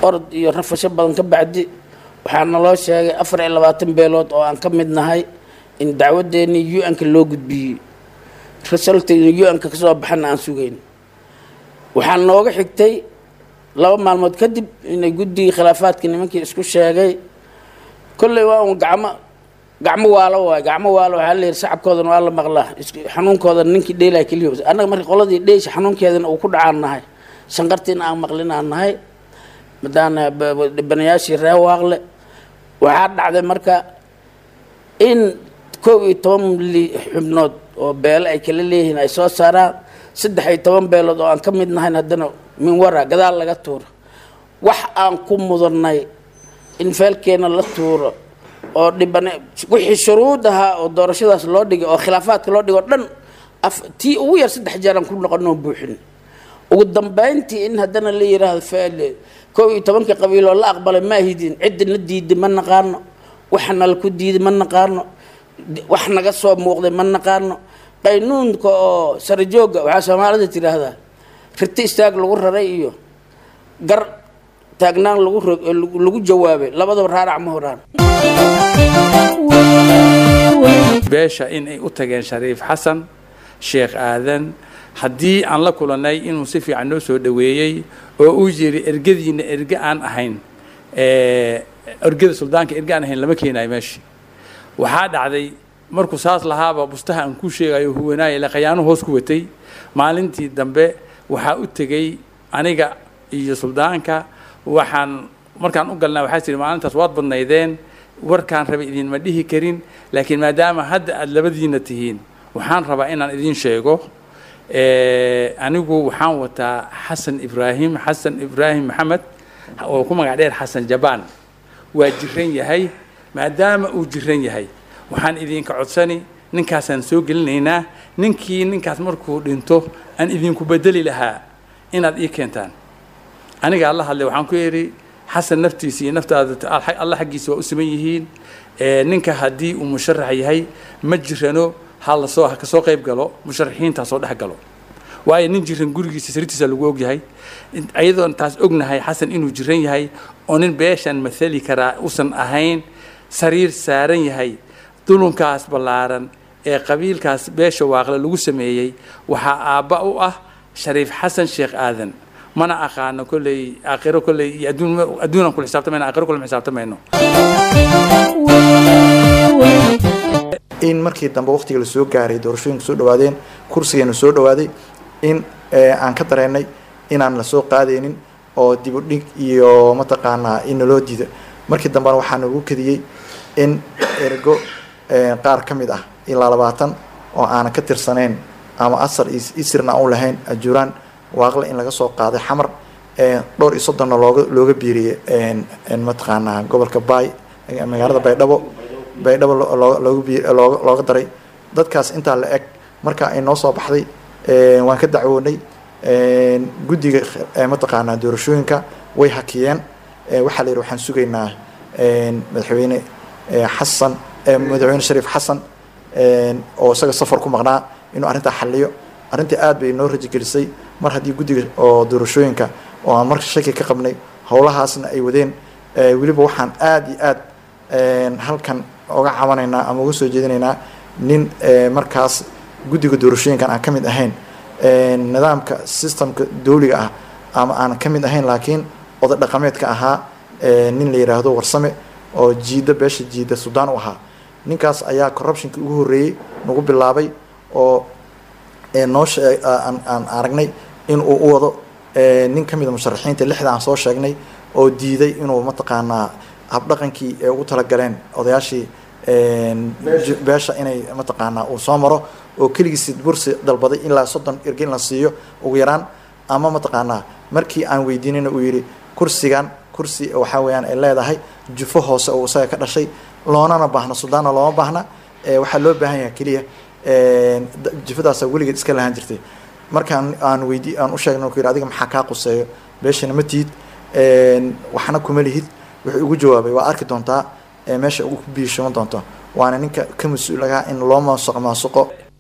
orod iyo rafasho badan ka bacdi waxaa naloo sheegay afar iyo labaatan beelood oo aan ka mid nahay in dacwadeennii u-n-ka loo gudbiyey resultayna u-n-ka kasoo baxana aan sugayn waxaa nooga xigtay laba maalmood kadib inay guddigii khilaafaadka nimankii isku sheegay kolley waa un gacmo gacmo waalo waay gacmo waalo waxaa la yidhi sacabkoodana waa la maqlaa xanuunkooda ninkii dheelaa keliya annaga marka qoladii dheesha xanuunkeedana uu ku dhacaan nahay shanqartiina aan maqlin aan nahay madaana dhibanayaashii ree waaqle waxaa dhacday marka in kow iyo toban xubnood oo beelo ay kala leeyihiin ay soo saaraan saddex iyo toban beelood oo aan ka mid nahayn haddana min wara gadaal laga tuuro wax aan ku mudannay in feelkeena la tuuro oo dhibane wixii shuruud ahaa oo doorashadaas loo dhigay oo khilaafaadka loo dhigay oo dhan af tii ugu yar saddex jeer aan ku noqonoo buuxin ugu dambayntii in haddana la yidhaahdo faale kow iyo tobankii qabiil oo la aqbalay ma ahidin cidda na diiday ma naqaano waxa nala ku diiday ma naqaano wax naga soo muuqday ma naqaano qaynuunka oo sarajooga waxaa soomaalida tidhaahdaa riti istaag lagu raray iyo gar taagnaan lagu lagu jawaabay labadaba raarac ma horaan beesha in ay u tageen shariif xasan sheekh aadan haddii aan la kulannay inuu si fiican noo soo dhoweeyey oo uu yiri ergadiina erge aan ahayn ergada suldaanka erge aan ahayn lama keenayo meesha waxaa dhacday markuu saas lahaaba bustaha aan ku sheegayo huwanaaye la khayaano hoos ku watay maalintii dambe waxaa u tegey aniga iyo suldaanka waxaan markaan u galnaa waxaa tihi maalintaas waad badnaydeen warkaan rabay idinma dhihi karin laakiin maadaama hadda aada labadiina tihiin waxaan rabaa inaan idiin sheego anigu waxaan wataa xasan ibraahim xasan ibraahim maxamed oo ku magac dheer xasan jabaan waa jiran yahay maadaama uu jiran yahay waxaan idinka codsani ninkaasaan soo gelinaynaa ninkii ninkaas markuu dhinto aan idinku bedeli lahaa inaad ii keentaan aniga alla hadlay waxaan ku yidhi xasan naftiisa iyo naftaada alla xaggiisa waa u siman yihiin ninka haddii uu musharax yahay ma jirano ha lasoo ha kasoo qayb galo musharaxiinta soo dhex galo waayo nin jiran gurigiisa sirtiisa lagu ogyahay ayadoon taas ognahay xasan inuu jiran yahay oo nin beeshan mathali karaa usan ahayn sariir saaran yahay dulunkaas ballaaran ee qabiilkaas beesha waaqle lagu sameeyey waxaa aabba u ah shariif xasan sheekh aadan mana aqaano kolley aakhiro kolley iyo adduun adduunaan kula xisaabtamayno aakhiro kula xisaabtamayno in markii dambe waqtiga la soo gaaray doorashooyinku soo dhawaadeen kursigeenu soo dhawaaday in aan ka dareennay inaan lasoo qaadaynin oo dib u dhig iyo mataqaanaa in naloo diida markii dambena waxaa nagu kadiyey in ergo qaar ka mid ah ilaa labaatan oo aanan ka tirsanayn ama asar isirna aan u lahayn ajuuraan waaqle in laga soo qaaday xamar dhowr iyo soddonna looga looga biiriyey mataqaanaa gobolka baay magaalada baydhabo baydhabo looga looga daray dadkaas intaa la eg marka ay noo soo baxday waan ka dacwoonay guddiga mataqaanaa doorashooyinka way hakiyeen waxaa la yidhi waxaan sugaynaa madaxweyne xasan madaxweyne shariif xasan oo isaga safar ku maqnaa inuu arrintaa xalliyo arrintii aad bay noo rajigelisay mar haddii guddiga oo doorashooyinka oo aan marka shaki ka qabnay howlahaasna ay wadeen weliba waxaan aada iyo aad halkan oga cabanaynaa ama uga soo jeedinaynaa nin markaas guddiga doorashooyinkan aan ka mid ahayn nidaamka systemka dawliga ah ama aan ka mid ahayn laakiin oday dhaqameedka ahaa nin la yidhaahdo warsame oo jiida beesha jiida suudaan u ahaa ninkaas ayaa corruptionkii ugu horreeyey nagu bilaabay oo noo shee aan aragnay in uu u wado nin ka mid a musharaxiinta lixda aan soo sheegnay oo diiday inuu mataqaanaa habdhaqankii ee ugu talagaleen odayaashii beesha inay mataqaanaa uu soo maro oo keligiisi bursi dalbaday ilaa soddon erge in la siiyo ugu yaraan ama mataqaanaa markii aan weydiinayna uu yidhi kursigan kursi waxaa weeyaan ay leedahay jufo hoose oo isaga ka dhashay loonana baahna sudaanna looma baahna waxaa loo baahan yahay keliya jufadaasa weligeed iska lahaan jirtay markaan aan weydi aan u sheegnay ku yidhi adiga maxaa kaa quseeyo beeshana ma tiid waxna kuma lihid wuxuu igu jawaabay waa arki doontaa meesha ugu biishama doonto waana ninka ka mas-uulagaa in loo maasuq maasuqo